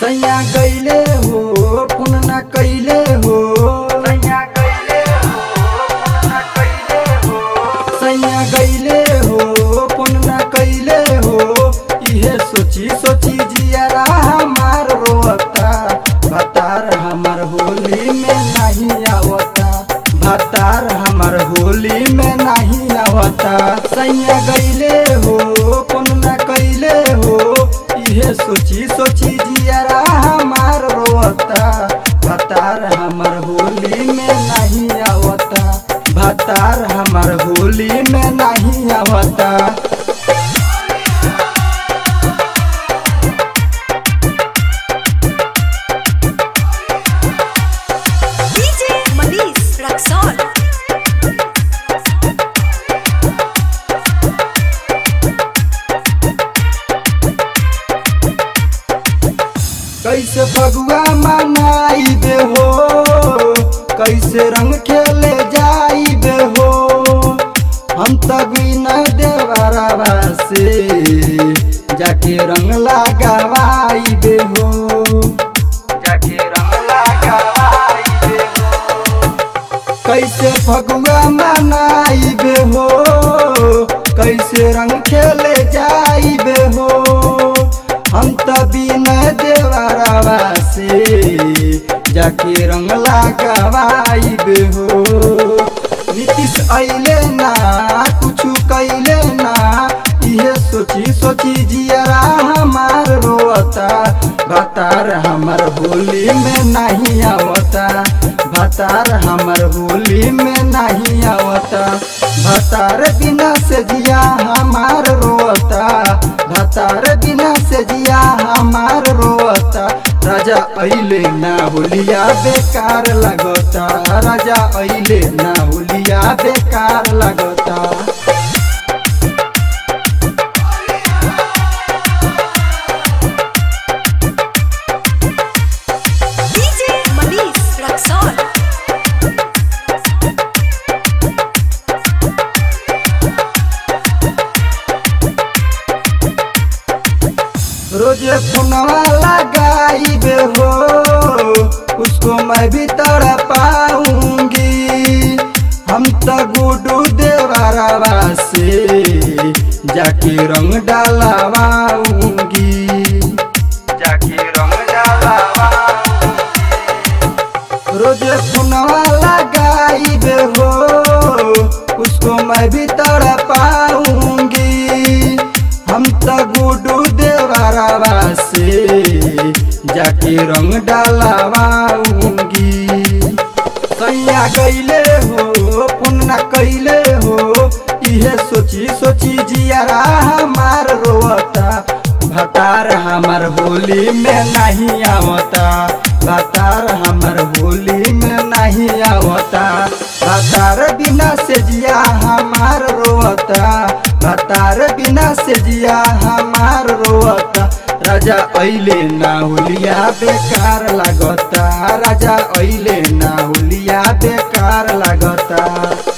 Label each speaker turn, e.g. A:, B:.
A: सैया गईले हो फोन ना कैले हो सैया गईले हो फोन ना कैले हो इहे सोची सोची जियारा हमार रोता भतार हमर होली में नहीं आवता भतार हमर होली में नहीं आवता सैया गईले हो फोन ना कैले हो इहे सोची सोची जियारा हमार रोता भतार हमर होली में नहीं आवता भतार हमर होली में नहीं आवता
B: DJ Manish Raxon.
A: कैसे फगुआ मनाई दे हो कैसे रंग खेले जाई दे हो हम तभी न देवरवा से जाके रंग लगावाई दे हो जाके रंग लगावाई दे हो कैसे फगुआ मनाई बे हो कैसे रंग खेले जाई बे हो हम तभी न देवरवा से जाके रंग लगावाई बे हो नीतीश अइले ना कुछ कैले ना इहे सोची सोची जियरा हमार रोता भतार हमर होली में नहीं आवता भतार हमर होली में नहीं आवता भतार बिना से जिया हमार रोता भतार बिना से जिया हमार रोता राजा अइले ना होलिया बेकार लगता राजा अइले ना होलिया बेकार लगता
B: DJ Manish Raxon.
A: रोजे फोनवा लगाई बे हो उसको मैं भी तड़ पाऊंगी हम तो गुडू देवरवा से जाके रंग डालवाऊंगी जाके रंग डालवाऊंगी रोजे फोनवा लगाई बे हो उसको मैं भी तड़ पाऊंगी हम तो गुडू देवरवा से जाके रंग डालवाऊंगी सैया गईले हो पुन्ना कैले हो इहे सोची सोची जियारा हमार रोता भतार हमर होली में नहीं आवता भतार हमर होली में नहीं आवता भतार बिना से जिया हमार रोता भतार बिना से जिया हमार रोता राजा अइले ना होलिया बेकार लागता राजा अइले ना होलिया बेकार लागता